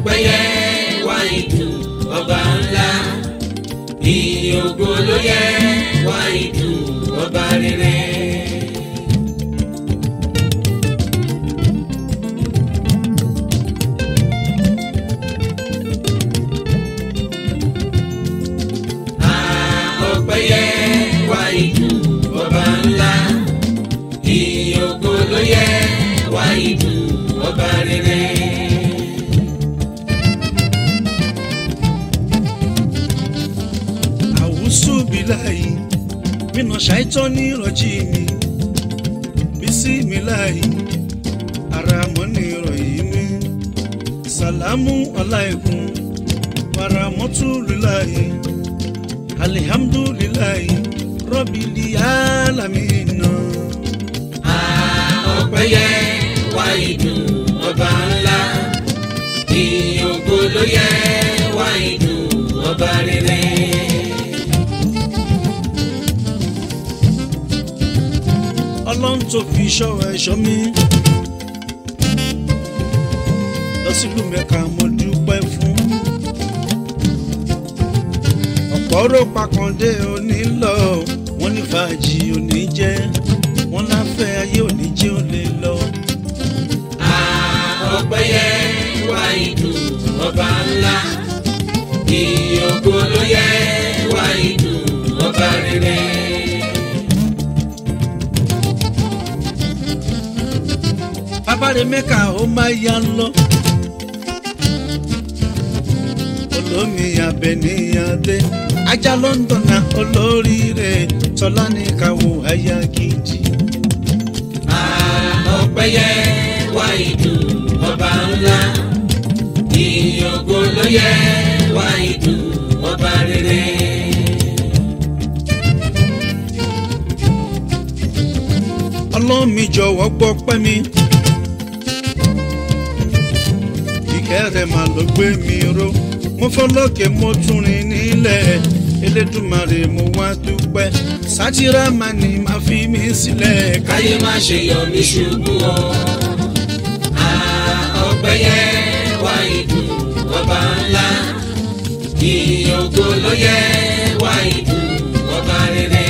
ọ̀pẹ̀yẹ wá ìdù ọba ńlá ìyìn ògo ló yẹ wá ìdù ọba rere. ọ̀pẹ̀yẹ wá ìdù ọba ńlá ìyìn ògo ló yẹ wá ìdù ọba rere. àwùsù bíláyì mínà ṣàìtọ́ ní ìrọ̀jì mi bísí mi láyì ara mọ́ ní ìrọ̀yìn mi sàlámù aláìkún paramọ́tù líláyì alihamdulilayi rọ́bìlì alamina. ọ̀pẹ̀yẹ wá ìdù ọba ńlá ìyìn ògo ló yẹ wá ìdù ọba rere. ọlọ́run tó fi ṣọ́ ẹ̀ṣọ́ mi. lọ sílùú mẹ́ka mo dúpẹ́ fún. ọ̀pọ̀ ró pakàndé òní lọ wọ́n ní fàájì òní jẹ́ wọ́n láfẹ́ ayé òní jẹ́ ò lè lọ. ọ̀pẹ̀yẹ wá ìdù ọba ńlá ìyìn ògo ló yẹ wá ìdù ọba rere. bàbáre mẹ́ka ó máa yá lọ. olómi abẹniyàdé ajá lọ́ńdọ̀nà olóríire tọ́lá ní káwọ́ àyà gidi. ọ̀pẹ̀yẹ wá ìdù ọba ńlá ìyìn ògo ló yẹ wá ìdù ọba rere. ọlọ́run mi jọ̀wọ́ gbọ́ pẹ́ mi. ìkẹ́ rẹ̀ máa ló gbé mi ró mo fọlọ́kẹ́ mo tún rìn nílẹ̀ elédùnmarè mo wá dúpẹ́ sátírà máa ní máa fi mí sílẹ̀ ká. káyé má ṣe yọ mí ṣubú o. ọ̀pẹ̀yẹ wá ìdù ọba ńlá ìyìn ògo ló yẹ wá ìdù ọba rere.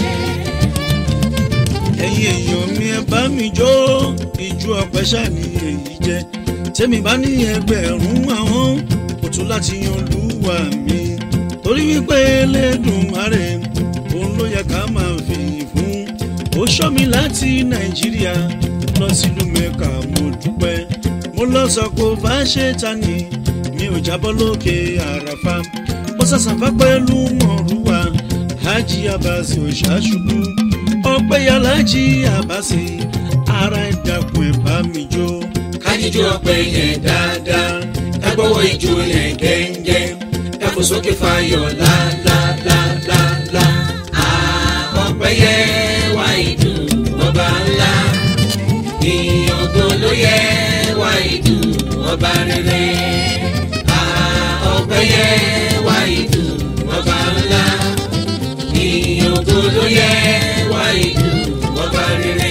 ẹ̀yin èèyàn mi ẹ bá mi jó ìjú ọpẹ́ ṣàní èyí jẹ́ tèmi bá ní ẹgbẹ̀rún àwọn kò tún láti yan olúwa mi torí wípé Elédùmarè òun ló yẹ ká máa fìyìn fún ó ṣọ́ mi láti nàìjíríà lọ sílùú mẹ́ka mo dúpẹ́ mo lọ sọ pé ó bá ṣe ta ni mi ò jábọ́ lókè àràfà mo sàṣàfà pẹ̀lú mọ̀rúwà hajj abasi òṣàṣubú ọpẹ́ yàlájì abasi ara ìdàkùn ẹ̀ bá mi jó. kájíjú ọpẹ́ yẹn dáadáa ká gbọ́wọ́ ijó yẹn gẹ́ngẹ́ ká fò sókè fayọ̀ lálálálálá. ọpẹ́yẹ wá ìdù ọba ńlá ìyìn ògo ló yẹ wá ìdù ọba rere. ọpẹ́yẹ wá ìdù ọba ńlá ìyìn ògo ló yẹ wá ìdù ọba rere.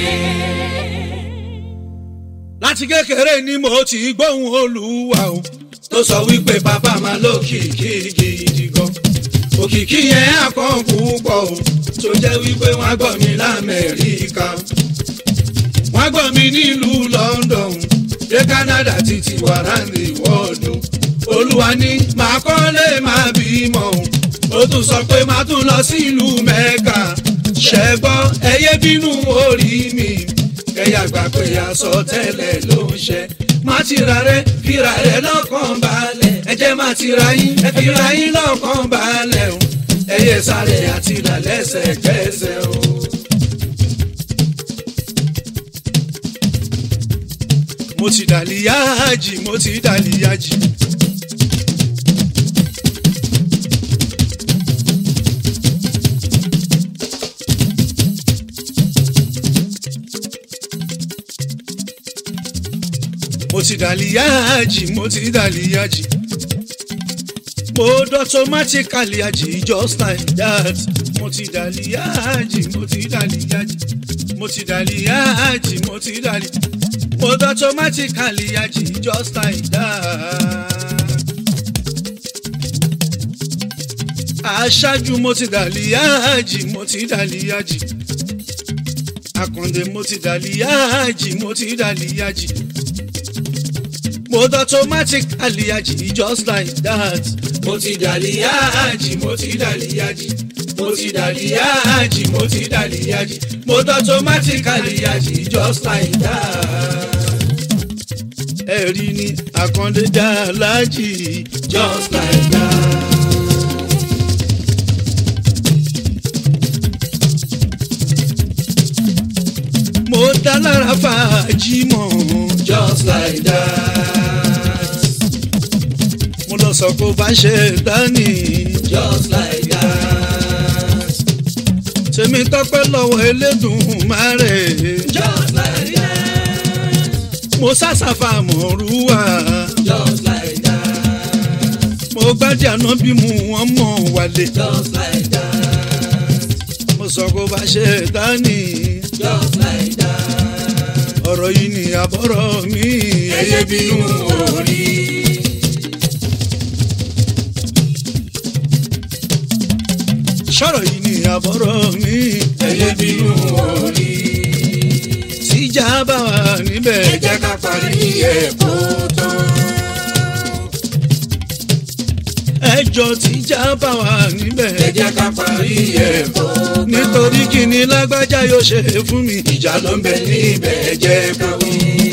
láti kékeré ni mo ti gbóhùn olúwa o tó sọ wípé bàbá máa lókìkí gidi gan òkìkí yẹn àkàn púpọ̀ o tó jẹ́ wípé wọ́n á gbọ́ mi lamẹ́ríkà wọ́n á gbọ́ mi nílùú London dé Canada títí wàràǹdì wọ́ọ̀dù olúwa ní màá kọ́lé máa bímọ o ó tún sọ pé màá tún lọ sílùú Mẹ́kà ṣẹ́gbọ́ ẹyẹ bínú orí mi kẹyà gbà pé aṣọ tẹ́lẹ̀ ló ń ṣe má ti ra rẹ fira rẹ lọ́kàn balẹ̀ ẹ jẹ́ má ti ra yín ẹ fira yín lọ́kàn balẹ̀ o ẹyẹ sáré àti ìlà lẹ́sẹ̀kẹsẹ̀ o. mo ti dàlíyájì mo ti dàlíyájì. mo ti dàlíyájì mo ti dàlíyájì. mo automatically àjì just like that mo ti dàlíyájì mo ti dàlíyájì. mo ti dàlí yáàjì mo ti dàlí mo dán automatically yáàjì just like that. aṣáájú mo ti dàlí yáàjì mo ti dàlí yáàjì àkàndé mo ti dàlí yáàjì mo ti dàlí yáàjì mo dán automatically yáàjì just like that. mo ti dàlí yáàjì mo ti dàlí yáàjì mo ti dàlí yáàjì mo ti dàlí yáàjì mo dán automatically yáàjì just like that. ẹ̀rí ni àkàndé dá láàjì just like that. mo dá lára fàájì mọ́. just like that. mo lọ sọ kó bá ṣe dání. just like that. tèmi tọpẹ́ lọ́wọ́ Elédùmarè. just like that. mo sàṣàfà mọ̀rúwà. just like that. mo gbájú àná bí mu wọ́n mọ̀ wálé. just like that. mo sọ kó bá ṣe dání. just like that. ọ̀rọ̀ yìí ni àbọ̀rọ̀ mi. ẹyẹ bínú orí. sọ̀rọ̀ yìí ni àbọ̀rọ̀ mi. ẹyẹ bínú orí. tíjà bá wà níbẹ̀. ẹ jẹ́ ká parí ẹ̀kọ́ tán. ẹjọ́ tíjà bá wà níbẹ̀. ẹ jẹ́ ká parí ẹ̀kọ́ tán. nítorí kíni lágbájá yóò ṣe fún mi. ìjà ló ń bẹ níbẹ̀ ẹ jẹ́ ká wí.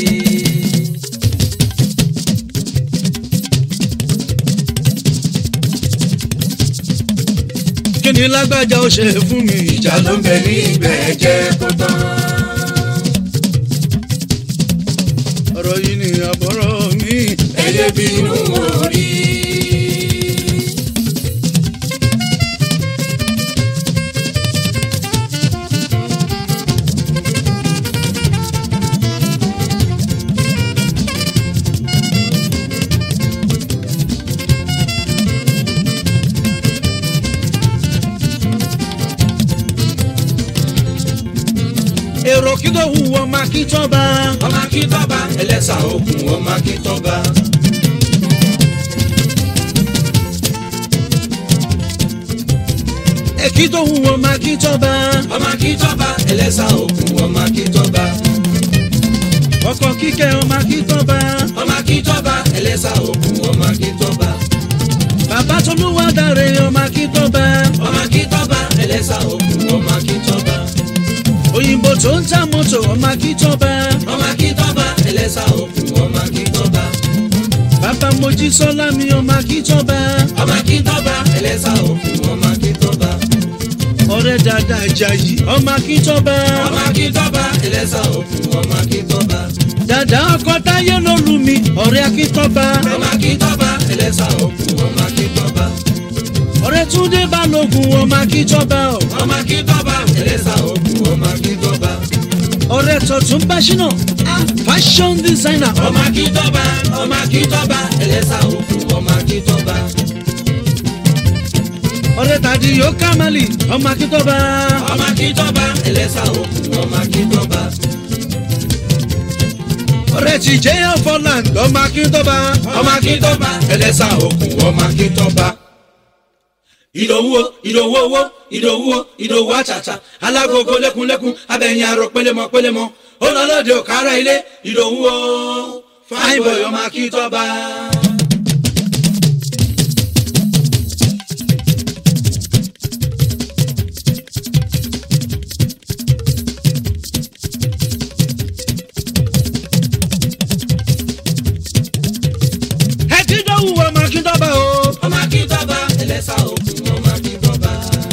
kíni lágbájá ó ṣe fún mi. ìjà ló ń bẹ níbẹ̀ ẹ jẹ́ kó tán. ọ̀rọ̀ yìí ni àbọ̀rọ̀ mi. ẹyẹ bínú orí. èrò kí ló hu ọmọ akíntọ́ba. ọmọ akíntọ́ba ẹlẹ́sà òkun ọmọ akíntọ́ba. èkí tó hu ọmọ akíntọ́ba. ọmọ akíntọ́ba ẹlẹ́sà òkun ọmọ akíntọ́ba. ọkọ̀ kíkẹ́ ọmọ akíntọ́ba. ọmọ akíntọ́ba ẹlẹ́sà òkun ọmọ akíntọ́ba. bàbá tolúwa dáre ọmọ akíntọ́ba. ọmọ akíntọ́ba ẹlẹ́sà òkun ọmọ akíntọ́ba. òyìnbó tó ń ta mọ́tò ọmọ akíntọ́ba. ọmọ akíntọ́ba ẹlẹ́sà òkun ọmọ akíntọ́ba. bàbá mojísọ́lá mi ọmọ akíntọ́ba. ọmọ akíntọ́ba ẹlẹ́sà òkun ọmọ akíntọ́ba. ọ̀rẹ́ dada Àjàyí ọmọ akíntọ́ba. ọmọ akíntọ́ba ẹlẹ́sà òkun ọmọ akíntọ́ba. dada ọkọ táyé ló lù mí ọ̀rẹ́ akíntọ́ba. ọmọ akíntọ́ba ẹlẹ́sà òkun ọmọ akíntọ́ba. ọ̀rẹ́ túndé balógun ọmọ akíntọ́ba. ọmọ akíntọ́ba ẹlẹ́sà òkun ọmọ akíntọ́ba. ọ̀rẹ́ tọ̀tún báṣínà fashion designer ọmọ akíntọ́ba ọmọ akíntọ́ba ẹlẹ́sà òkun ọmọ akíntọ́ba. ọ̀rẹ́ tàdí yóò kámálì ọmọ akíntọ́ba. ọmọ akíntọ́ba ẹlẹ́sà òkun ọmọ akíntọ́ba. ọ̀rẹ́ ti jẹ́ ọ̀fọ̀land ọmọ akíntọ́ba. ọmọ akíntọ́ba ẹlẹ́sà òkun ọmọ akíntọ́ba. ìdòwú o ìdòwú owó ìdòwú o ìdòwú àtàtà alágogo lẹ́kunlẹ́kun abẹ́yìn arọ pélémọ pélémọ ó lọ lóde òkàrà ilé ìdòwú o fine boy ọmọ akíntọ́ba. ẹ ti dọ́wù ọmọ akíntọ́ba o. ọmọ akíntọ́ba ẹlẹ́sà òkun ọmọ akíntọ́ba.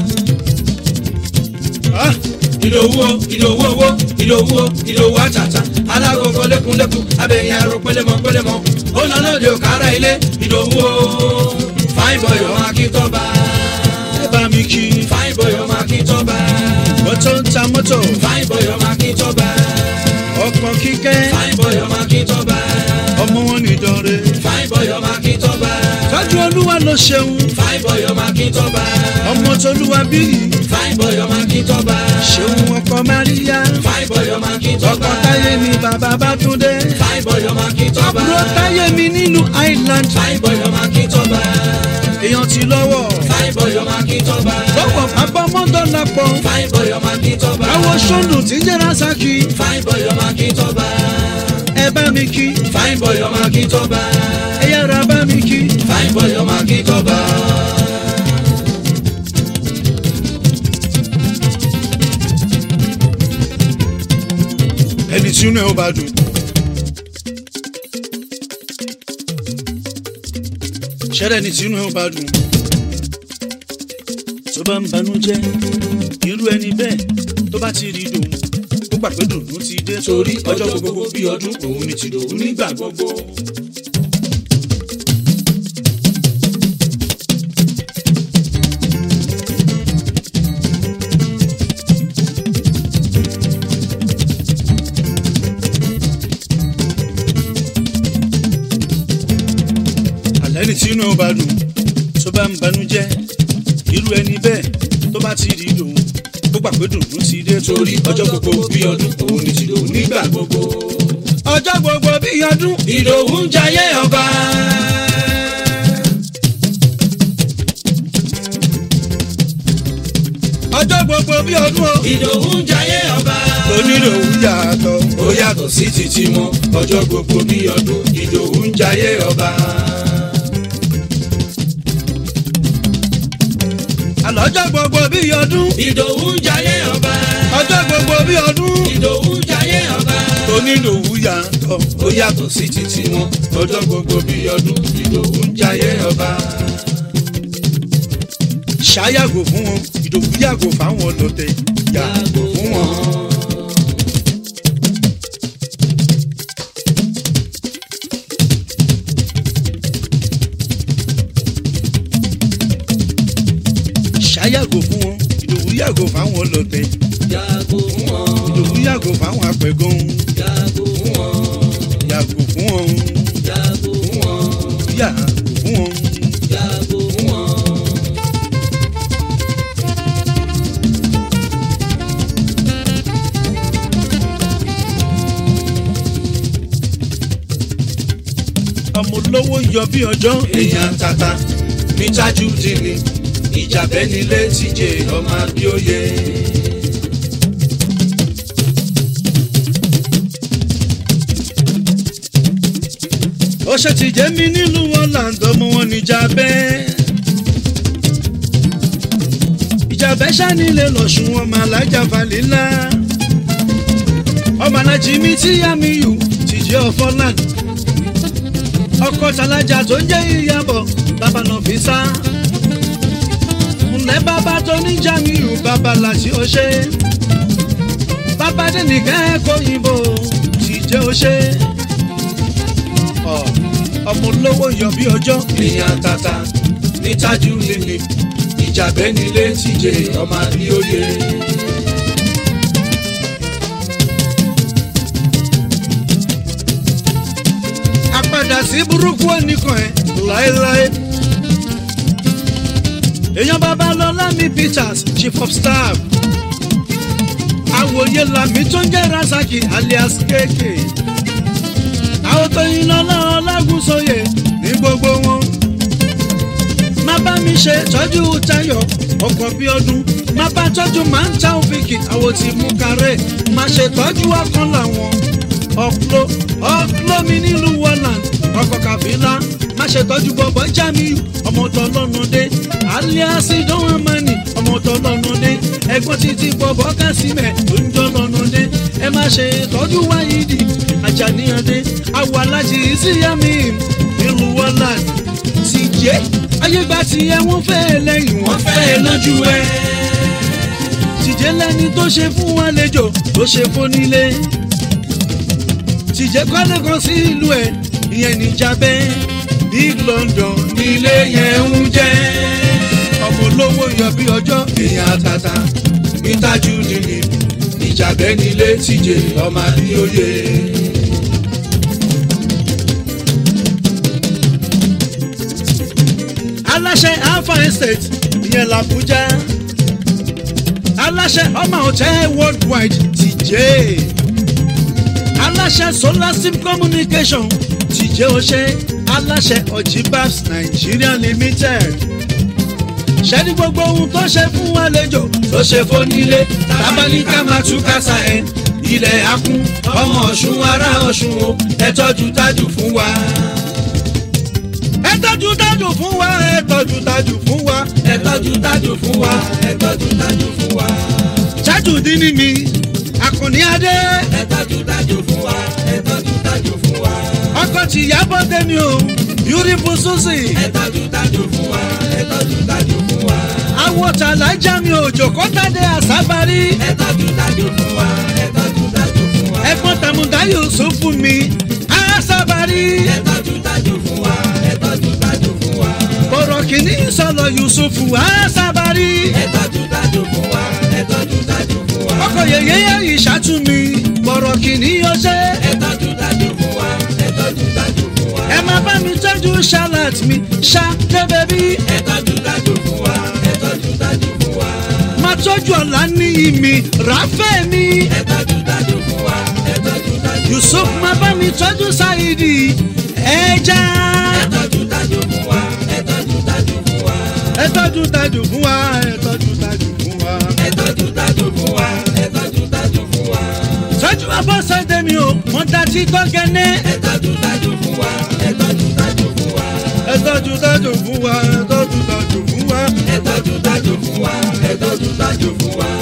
Ah, ìdòwú o ìdòwú owó ìdòwú o ìdòwú àtàtà alágogo lẹ́kunlẹ́kun abẹ́yìn arọ pélémọ pélémọ ó lọ lóde òkàrà ilé ìdòwú o fine boy ọmọ akíntọ́ba. ẹ bá mi kí fine boy ọmọ akíntọ́ba. mọ́tò ń ta mọ́tò fine boy ọmọ akíntọ́ba. ọkọ̀ kíkẹ́ fine boy ọmọ akíntọ́ba. ọmọ wọn nìdánrẹ́. fine boy ọmọ akíntọ́ba. tọ́jú olúwa ló ṣeun fine boy ọmọ akíntọ́ba. ọmọ tolúwa bíyì fine boy ọmọ akíntọ́ba. ṣeun ọkọ máríyá fine tọ́ba. ọkọ táyé mi bàbá Bátúndé. fine boy ọmọ akíntọ́ba. àbúrò táyé mi nílùú Island. fine boy ọmọ akíntọ́ba. èèyàn ti lọ́wọ́. fine boy ọmọ akíntọ́ba. lọ́wọ́ abọ́mọ́dọ́ lápọ̀. fine boy ọmọ akíntọ́ba. àwọn sọ́ndù tí ń jẹ́ Rasaki. fine boy ọmọ akíntọ́ba. ẹ bá mi kí. fine boy ọmọ akíntọ́ba. ẹ yára bá mi kí. fine boy ọmọ akíntọ́ba. ẹni tí inú ẹ ò bá dùn. ṣẹ́rẹ́ ẹni tí inú ẹ ò bá dùn. tó bá ń banújẹ́ irú ẹni bẹ́ẹ̀ tó bá ti rí dùn ó gbà pé dùnú ti dé torí ọjọ́ gbogbo bí ọdún òun ni tìdòwú nígbà gbogbo. àlẹ́ ní tí inú ẹ ò bá dùn tó bá ń banújẹ́ irú ẹni bẹ́ẹ̀ tó bá ti rí dùn ó gbà pé dùnú ti dé torí ọjọ́ gbogbo bí ọdún òun ni tìdòwú nígbà gbogbo. ọjọ́ gbogbo bí ọdún ìdòwú ń jayé ọba. ọjọ́ gbogbo bí ọdún o. ìdòwú ń jayé ọba. onídòwú yàtọ̀. ó yàtọ̀ sí títí mọ́ ọjọ́ gbogbo bí ọdún ìdòwú ń jayé ọba. àlọ́jọ́ gbogbo bí ọdún. ìdòwú ń jayé ọba. ọjọ́ gbogbo bí ọdún. ìdòwú ń jayé ọba. onídòwú yàtọ̀. ó yàtọ̀ sí títí mọ́ ọjọ́ gbogbo bí ọdún ìdòwú ń jayé ọba. ṣáyàgò fún wọn ìdòwú yàgò fáwọn ọlọ́tẹ̀ yàgò fún wọn. ṣáyàgò fún wọn ìdòwú yàgò fáwọn ọlọ́tẹ̀ yàgò fún wọn ìdòwú yàgò fáwọn apẹ̀gàn yàgò fún wọn yàgò fún wọn yàgò fún wọn yàgò fún wọn. yàgò fún wọn. ọmọ olówó ń yọ bí ọjọ́ èèyàn tata ní Tajudeen ìjàbẹ́ nílé tíjẹ ọmọ abíóye. ó ṣe ti jẹ́ mi nílùú wọn làǹdọ̀ mú wọn níjà bẹ́ẹ̀. ìjàbẹ́ ṣánilẹ̀ lọ́sùn wọn máa lájà falẹ́lá. ọmọ alájí mi tí yá mi yù ti jẹ́ ọ̀fọ́làn. ọkọ̀ tàlájà tó ń jẹ́ ìyàbọ̀ bàbá náà fi sá. ǹlẹ́ bàbá tó ní jamiu bàbá làtí ó ṣe. bàbá dẹ́nìkẹ́ ẹ̀kọ́ yìnbó ti jẹ́ ó ṣe ọmọ olówó yọ bí ọjọ́. èèyàn tata ní Tajudeen ìjàbẹ́ nílé tíjẹ ọmọ abíóye. àpàdà sí burúkú ẹnìkan ẹ láéláé. èèyàn babalọ́lá mi Peters chief of staff. àwòye làmì tó ń jẹ́ Rasaki alias kéèké. àwọn tó yin lọ́lá ọlágúnsóyè ní gbogbo wọn. má bá mi ṣe tọ́jú Táyọ̀ ọkọ̀ bí ọdún má bá tọ́jú máa ń ta òfìkì àwọn tí mú kárẹ̀ má ṣe tọ́jú ọkàn làwọn ọ̀pọ̀ ọ̀pọ̀ mi nílùú Holland ọkọ̀ kàfílà má ṣe tọ́jú bọ̀bọ̀ Jamiu ọmọ tó lọ́nu dé alias ìdánwò mọ́ni ọmọ tó lọ́nu dé ẹ̀gbọ́n títí bọ̀bọ̀ kásímẹ̀ tó ń jọ lọ́nu dé ẹ má ṣe tọ́jú wáyídì Àjàníyàndé àwọ̀ alájí síyámi nílùú Holland ti jẹ́ ayégbà tí ẹ wọ́n fẹ́ lẹ́yìn wọ́n fẹ́ lójú ẹ tìjẹ́ lẹ́ni tó ṣe fún wọn lẹ́jọ́ tó ṣe fún nílé tìjẹ́ kọ́lé kan sí ìlú ẹ̀ ìyẹn níjàbẹ́ big London nílé yẹn ń jẹ́ ọmọ olówó yọ bí ọjọ́ èèyàn tata ní Tajudeen ìjàbẹ́ nílé tíjẹ ọmọ abíóye. aláṣẹ alpha estate ìyẹn làbújá aláṣẹ ọmọ hotel worldwide tìjẹ́ aláṣẹ solar sim communication tìjẹ́ ọṣẹ aláṣẹ ojibabs nigeria limited ṣẹ́ni gbogbo ohun tó ṣe fún àlejò ló ṣe fónílé tábàlíkà máa tú kásá ẹ̀ ilẹ̀ akún ọmọ ọ̀ṣun ará ọ̀ṣun o ẹ tọ́jú tájù fún wa. ẹ tọ́jú tájù fún wa ẹ tọ́jú tájù fún wa ẹ tọ́jú tájù fún wa ẹ tọ́jú tájù fún wa. tájù dín ní mi àkànní adé ẹ tọ́jú tájù fún wa ẹ tọ́jú tájù fún wa. ọkọ̀ tìyàbọ̀ tẹ́mi o beautiful susie ẹ tọ́jú tájù fún wa ẹ tọ́jú tájù fún wa. àwọn tàlájà mi òjò kọ́tàdé àsábárí ẹ tọ́jú tájù fún wa ẹ tọ́jú tájù fún wa. ẹ̀gbọ́n tàmùdá yusuf fún mi àsábárí ẹ tọ́jú tájù fún wa ẹ tọ́jú tájù fún wa. bọ̀rọ̀ kìíní sọ̀lọ̀ yusuf àsábárí ẹ tọ́jú tájù fún wa ẹ tọ́jú tájù fún wa. ọkọ̀ yẹyẹ ìṣàtúnmí bọ̀rọ̀ kìíní ọṣẹ́ ẹ tọ́jú tájù fún wa ẹ tọ́jú tájù fún wa. ẹ máa bá mi tọ́jú charlotte mi ṣá débẹ̀bí ẹ tọ́jú tájù fún wa ẹ tọ́jú tájù fún wa. máa tọ́jú ọ̀la ní ìmì ráfẹ́ mi ẹ tọ́jú tájù fún wa ẹ tọ́jú tájù fún wa. yusuf máa bá mi tọ́jú sáìdì ẹja ẹ tọ́jú tájù fún wa ẹ tọ́jú tájù fún wa. ẹ tọ́jú tájù fún wa ẹ tọ́jú tájù fún wa. ẹ tọ́jú tájù fún wa ẹ tọ́jú tájù fún wa. tọ́jú abọ́sẹ̀dé mi o wọ́n dá tí tọ́gẹ́nẹ́. ẹ tọ́jú tájù fún wa ẹ tọ́jú tájù fún wa. ẹ tọ́jú tájù fún wa ẹ tọ́jú tájù fún wa. ẹ tọ́jú tájù fún wa ẹ tọ́jú tájù fún wa.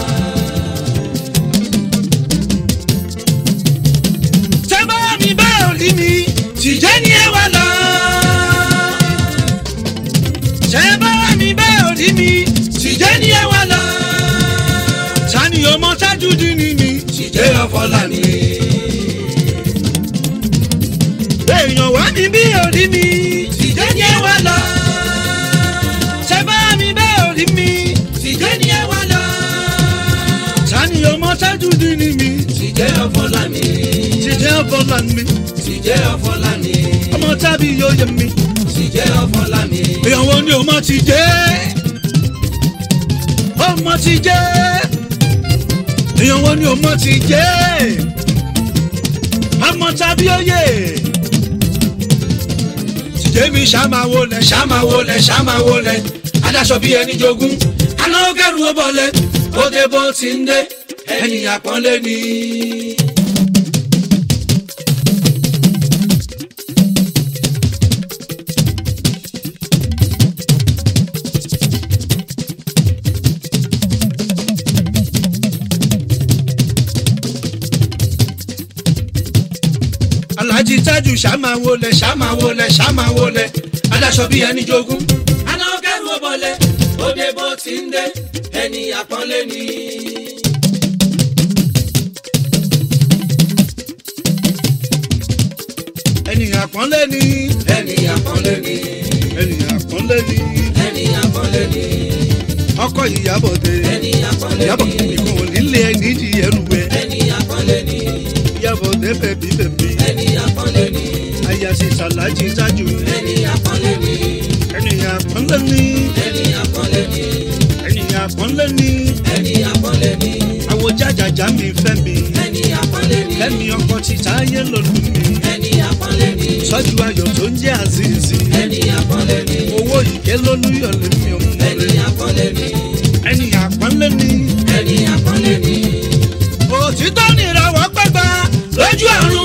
tẹ́ bá mi bá òrí mi tìjẹ́ ni ẹ wà lọ. tẹ́ bá mi bá òrí mi tìjẹ́ ni ẹ wà lọ. sani ọmọ tájú dín ní mi. ṣìjẹ́ ọ̀fọ̀lá ni. èèyàn wá mi bí òrí mi. ṣìjẹ́ ni ẹ wá lọ. tẹ́ bá mi bá òrí mi. ṣìjẹ́ ni ẹ wá lọ. sani ọmọ tájú dín ní mi. ṣìjẹ́ ọ̀fọ̀lá ni. tìjẹ́ ọ̀bọ̀là mi. ṣìjẹ́ ọ̀fọ̀lá ni. ọmọ tábí yóò yẹ mi. ṣìjẹ́ ọ̀fọ̀lá ni. èèyàn wo ni ọmọ ti jẹ́ ọmọ ti jẹ́ èèyàn wo ni ọmọ ti jẹ́ ọmọ tàbí oyè tìjẹ́ mi ṣàmáwo lẹ̀ ṣàmáwo lẹ̀ ṣàmáwo lẹ̀ adáṣọ bíi ẹni jogún anáwó kẹrù ó bọ̀lẹ̀ ó dé bó ti ń dé ẹ̀yìn àpọ́nlé ni. alhaji tájù ṣàmáwo lẹ̀ ṣàmáwo lẹ̀ ṣàmáwo lẹ̀ adáṣọ bíi ẹni jogún anáwó kẹrù ó bọ̀lẹ̀ ó dé bó ti ń dé ẹ̀yìn àpọ́nlé ni. ènìyàn àpọ́nlé ni ẹ̀yìn àpọ́nlé ni. ènìyàn àpọ́nlé ni ẹ̀yìn àpọ́nlé ni. ọkọ ìyàbọ̀dé ẹ̀yìn àpọ́nlé ìyàbọ̀ ni. nìkan ò nílé ẹni di ẹrù ẹ ẹ̀yìn àpọ́nlé ni. ìyàbọ̀dé bẹ̀bí bẹ̀bí ẹ̀yìn àpọ́nlé ni. àyàsí sàlájì tájù ẹ̀yìn àpọ́nlé ni. ènìyàn àpọ́nlé ni ẹ̀yìn àpọ́nlé ni. ènìyàn àpọ́nlé ni ẹ̀yìn àpọ́nlé ni. àwọn jàjàjà mi fẹ́ mi ẹ̀yìn àpọ́nlé ni. kẹ́mi ọkọ ti táyé lòlù mi ẹ̀yìn àpọ́nlé ni. sọ́jú ayọ̀ tó ń jẹ́ àzízì ẹ̀yìn àpọ́nlé ni. owó ìké lólúyọ̀ lè mi ò mọ̀ rẹ̀ ẹ̀yìn àpọ́nlé ni. ènìyàn àpọ́nlé ni ẹ̀yìn àpọ́nlé ni. òtítọ́ nìràwọ̀ pẹ́gbà lójú àrùn.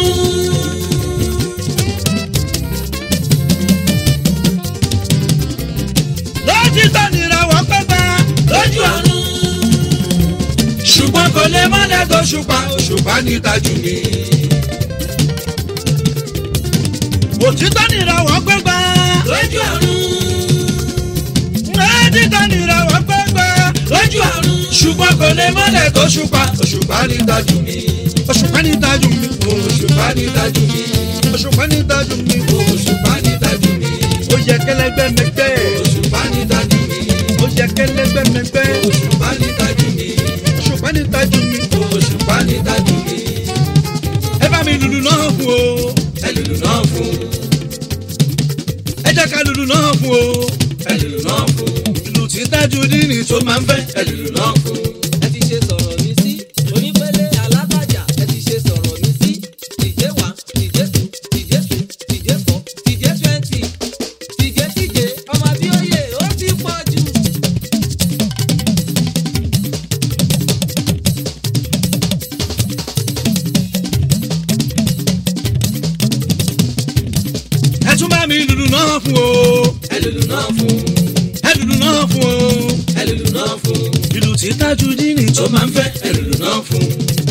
lótítọ́ nìràwọ̀ pẹ́gbà lójú àrùn. ṣùgbọ́n kò lè mọ́lẹ̀ tó ṣùpá òṣùpá ní tajú mi. òtítọ́ nìràwọ̀ pẹ́gbà lójú àrùn. lótítọ́ nìràwọ̀ pẹ́gbà lójú àrùn. ṣùgbọ́n kò lè mọ́lẹ̀ tó ṣùpá òṣùpá ní tajú mi. òṣùpá ní tajú mi òṣùpá ní tajú mi. òṣùpá ní tajú mi òṣùpá ní tajú mi. ó yẹ kẹlẹgbẹ́ mẹgbẹ́ òṣùpá ní tajú mi. ó yẹ kẹlẹgbẹ́ mẹgbẹ́ òṣùpá ní tajú mi. òṣùpá ní tajú mi òṣùpá ní tajú mi. ẹ bá mi lùlù náà fún o ẹlùlù náà fún. ẹ jẹ́ ká lùlù náà fún o ẹlùlù náà fún. ìlù tí tájú dínì tó máa ń fẹ́ ẹlùlù náà fún. ẹ ti ṣe sọ̀rọ̀ mi sí onípele alábàjá ẹ ti ṣe sọ̀rọ̀ mi sí ìjẹ́ fún o ẹlùlù náà fún ẹlùlù náà fún o ẹlùlù náà fún ìlú tí tájú dínì tó máa ń fẹ́ ẹlùlù náà fún.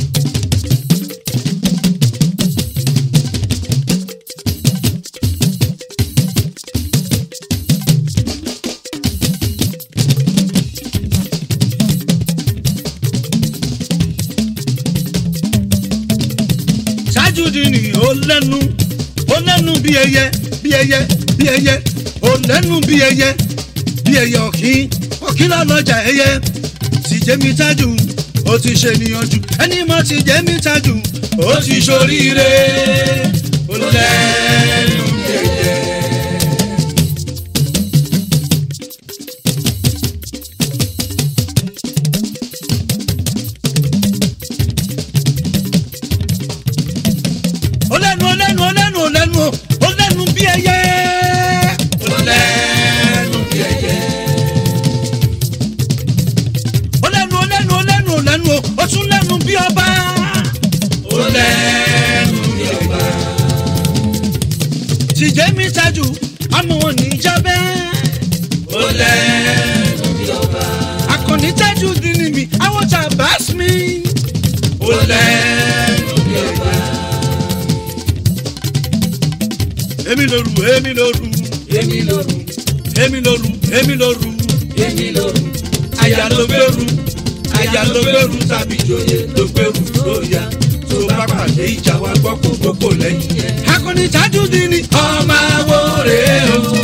tájú dínì ó lẹ́nu ó lẹ́nu bí ẹyẹ bí ẹyẹ bí ẹyẹ ó lẹ́nu bí ẹyẹ bí ẹyẹ ọ̀kín ọ̀kín lọ́lọ́jà ẹyẹ ti jẹ́mi tájú ó ti ṣe níyànjú ẹni mọ́ ti jẹ́mi tájú ó ti ṣoríire ó lẹ́nu bí ẹyẹ. ó lẹ́nu ó lẹ́nu ó lẹ́nu ó lẹ́nu ó lẹ́nu bí ẹyẹ. ó lẹ́nu bí ẹyẹ ó lẹ́nu ó lẹ́nu ó lẹ́nu ó lẹ́nu ó tún lẹ́nu bí ọba. ó lẹ́nu bí ọba tìjẹ́ mi tajú àmọ́ wọn ní jábẹ́. ó lẹ́nu bí ọba akọni tajú dínní mi àwọn tá a bá mi. ó lẹ́nu bí ọba èmi lóru èmi lóru èmi lóru èmi lóru èmi lóru èmi lóru àyà ló gbèrú àyà ló gbèrú tàbí ìjòyè ló gbèrú lóya tó bá pàdé ìjà wa gbọ́ kó gbogbo lẹ́yìn yẹn. akọni tajú dínní ọmọ awo rèé o